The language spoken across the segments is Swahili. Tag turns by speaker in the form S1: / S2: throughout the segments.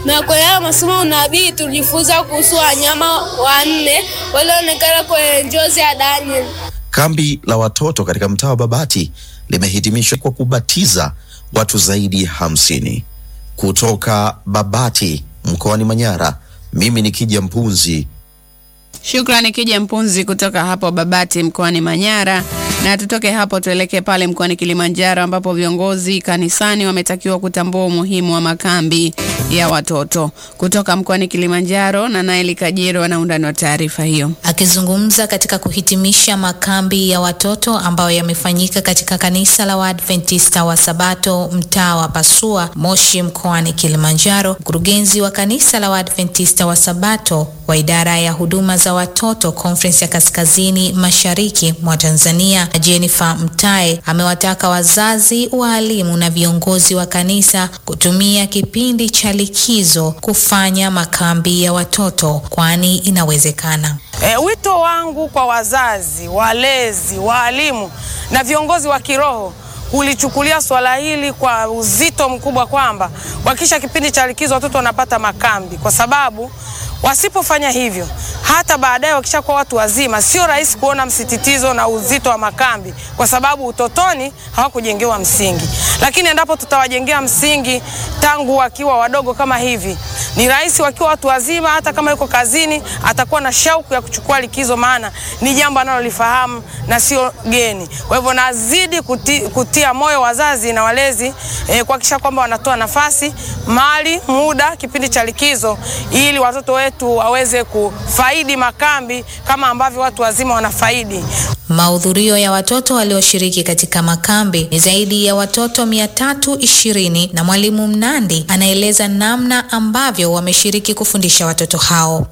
S1: na kwenye haya masomo unabii tulijifunza kuhusu wanyama wanne walioonekana kwenye njozi ya Daniel.
S2: Kambi la watoto katika mtaa wa Babati limehitimishwa kwa kubatiza watu zaidi ya hamsini. Kutoka Babati mkoani Manyara, mimi ni Kija Mpunzi.
S3: Shukrani Kija Mpunzi kutoka hapo Babati mkoani Manyara. Na tutoke hapo tuelekee pale mkoani Kilimanjaro ambapo viongozi kanisani wametakiwa kutambua umuhimu wa makambi ya watoto. Kutoka mkoani Kilimanjaro na Naeli Kajiro ana undani wa taarifa hiyo.
S4: Akizungumza katika kuhitimisha makambi ya watoto ambayo yamefanyika katika kanisa la Waadventista wa Sabato mtaa wa Pasua Moshi mkoani Kilimanjaro, mkurugenzi wa kanisa la Waadventista wa Sabato wa idara ya huduma za watoto Conference ya Kaskazini Mashariki mwa Tanzania Jennifer Mtae amewataka wazazi, waalimu na viongozi wa kanisa kutumia kipindi cha likizo kufanya makambi ya watoto kwani inawezekana.
S5: E, wito wangu kwa wazazi, walezi, waalimu na viongozi wa kiroho kulichukulia swala hili kwa uzito mkubwa, kwamba wakisha kipindi cha likizo watoto wanapata makambi, kwa sababu wasipofanya hivyo hata baadaye wakishakuwa watu wazima, sio rahisi kuona msititizo na uzito wa makambi, kwa sababu utotoni hawakujengewa msingi. Lakini endapo tutawajengea msingi tangu wakiwa wadogo kama hivi, ni rahisi wakiwa watu wazima, hata kama yuko kazini, atakuwa na shauku ya kuchukua likizo, maana ni jambo analolifahamu na sio geni. Kwa hivyo nazidi kuti, kutia moyo wazazi na walezi eh, kuhakikisha kwamba wanatoa nafasi, mali, muda kipindi cha likizo ili watoto wetu waweze kufaidi makambi kama ambavyo watu wazima wanafaidi.
S4: Mahudhurio ya watoto walioshiriki katika makambi ni zaidi ya watoto mia tatu ishirini na mwalimu Mnandi anaeleza namna ambavyo wameshiriki kufundisha watoto hao.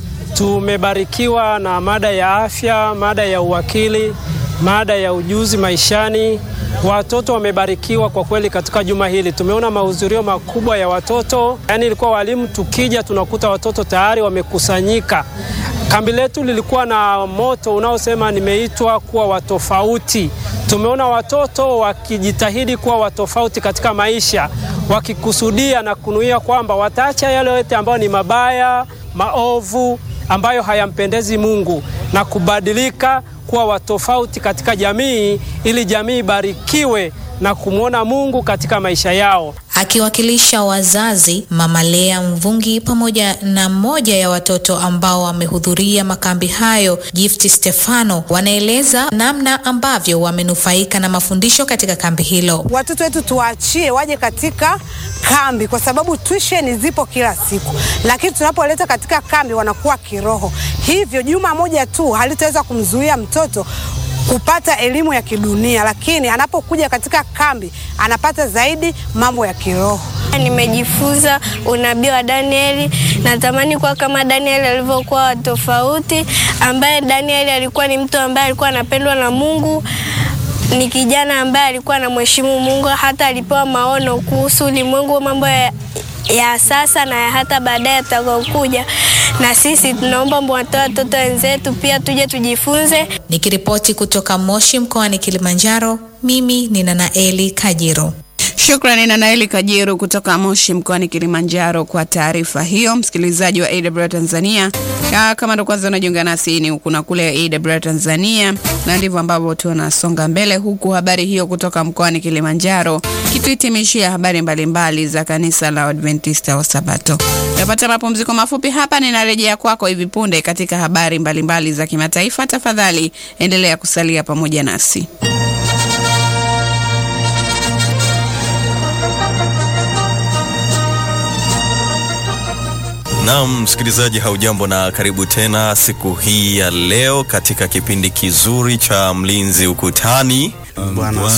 S6: Tumebarikiwa na mada ya afya, mada ya uwakili, mada ya ujuzi maishani. Watoto wamebarikiwa kwa kweli katika juma hili. Tumeona mahudhurio makubwa ya watoto, yaani ilikuwa walimu tukija tunakuta watoto tayari wamekusanyika. Kambi letu lilikuwa na moto unaosema nimeitwa kuwa watofauti. Tumeona watoto wakijitahidi kuwa watofauti katika maisha, wakikusudia na kunuia kwamba wataacha yale yote ambayo ni mabaya, maovu ambayo hayampendezi Mungu na kubadilika kuwa watofauti katika jamii ili jamii ibarikiwe na kumwona Mungu katika maisha yao.
S4: Akiwakilisha wazazi, Mama Lea Mvungi pamoja na mmoja ya watoto ambao wamehudhuria makambi hayo, Gift Stefano, wanaeleza namna ambavyo wamenufaika na mafundisho katika kambi hilo.
S7: Watoto wetu tuwaachie waje katika kambi, kwa sababu tuition zipo kila siku, lakini tunapoleta katika kambi wanakuwa kiroho. Hivyo juma moja tu halitaweza kumzuia mtoto kupata elimu ya kidunia, lakini anapokuja katika kambi anapata zaidi mambo ya kiroho.
S1: Nimejifunza unabii wa Danieli. Natamani kuwa kama Danieli alivyokuwa tofauti, ambaye Danieli alikuwa ni mtu ambaye alikuwa anapendwa na Mungu, ni kijana ambaye alikuwa anamheshimu Mungu, hata alipewa maono kuhusu ulimwengu, mambo ya, ya sasa na ya hata baadaye atakaokuja. Na sisi tunaomba mwatoa watoto wenzetu pia tuje tujifunze.
S4: Nikiripoti kutoka Moshi mkoani Kilimanjaro, mimi ni Nanaeli Kajiro.
S3: Shukrani na Naeli Kajiru kutoka Moshi mkoani Kilimanjaro kwa taarifa hiyo. Msikilizaji wa AWR Tanzania, ya, kama ndo kwanza unajiunga nasi, ni huku na kule AWR Tanzania, na ndivyo ambavyo tunasonga mbele, huku habari hiyo kutoka mkoani Kilimanjaro kituhitimishia habari mbalimbali mbali za kanisa la Adventista wa Sabato. Napata mapumziko mafupi hapa, ninarejea kwako hivi punde katika habari mbalimbali mbali za kimataifa. Tafadhali endelea kusalia pamoja nasi.
S8: Naam, msikilizaji, haujambo na karibu tena siku hii ya leo katika kipindi kizuri cha Mlinzi Ukutani.
S9: Bwana